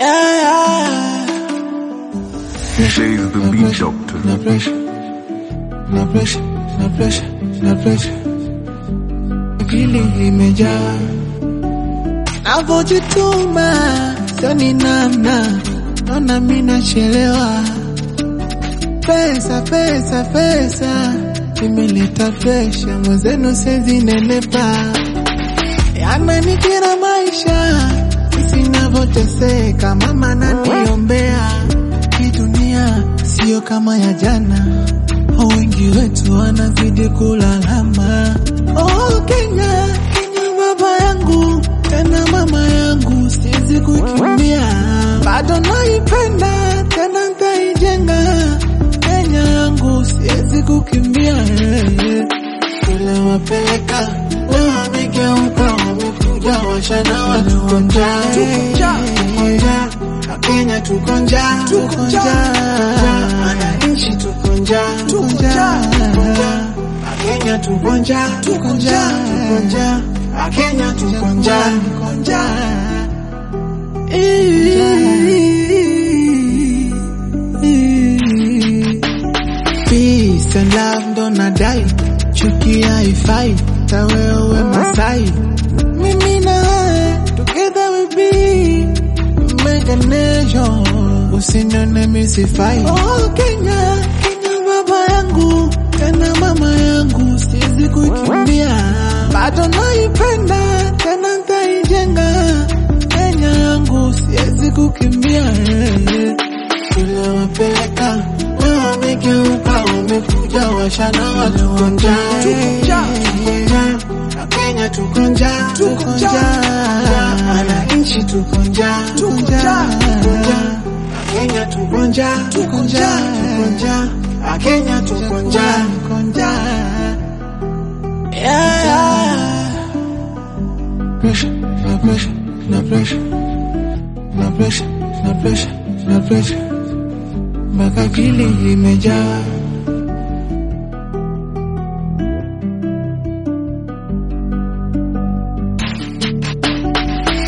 Yeah. Shay's the beat doctor. No pressure, no pressure, no pressure, no pressure. Akili imejaa navojituma, sioni namna, naona mi nachelewa. Pesa, pesa, pesa imeleta presha, mwenzenu sezi nenepa, yananikera maisha sisi navyoteseka, mama naniombea hii dunia sio kama ya jana, wengi wetu wanazidi kulalama. Oh, Kenya, Kenya baba yangu tena mama yangu, siwezi kukimbia, bado naipenda tena nitaijenga Kenya yangu, siwezi kukimbia. Kule wapeleka leo wamegeuka, wamekuja washana watuonja Kenya tuko njaa, tuko njaa, wananchi tuko njaa, tuko njaa, Kenya tuko njaa, tuko njaa, tuko njaa, Kenya tuko njaa, tuko njaa. Peace and love ndo nadai, chuki haifai, tawe uwe Masai, mimi na wewe together we be make a nation, usinione misifai. Oh Kenya, Kenya baba yangu, tena mama yangu, siwezi kukimbia, bado naipenda, tena nitaijenga Kenya yangu, siwezi kukimbia. Kule wapeleka leo wamegeuka, wamekuja washana watuko njaa, Kenya tuko njaa, tuko njaa, wananchi tuko njaa, tuko njaa, Kenya tuko njaa, tuko njaa, tuko njaa, Kenya tuko njaa, tuko njaa. Yeah, yeah. Pressure, no pressure, no pressure, no pressure, no pressure, no pressure. Mpaka akili imejaa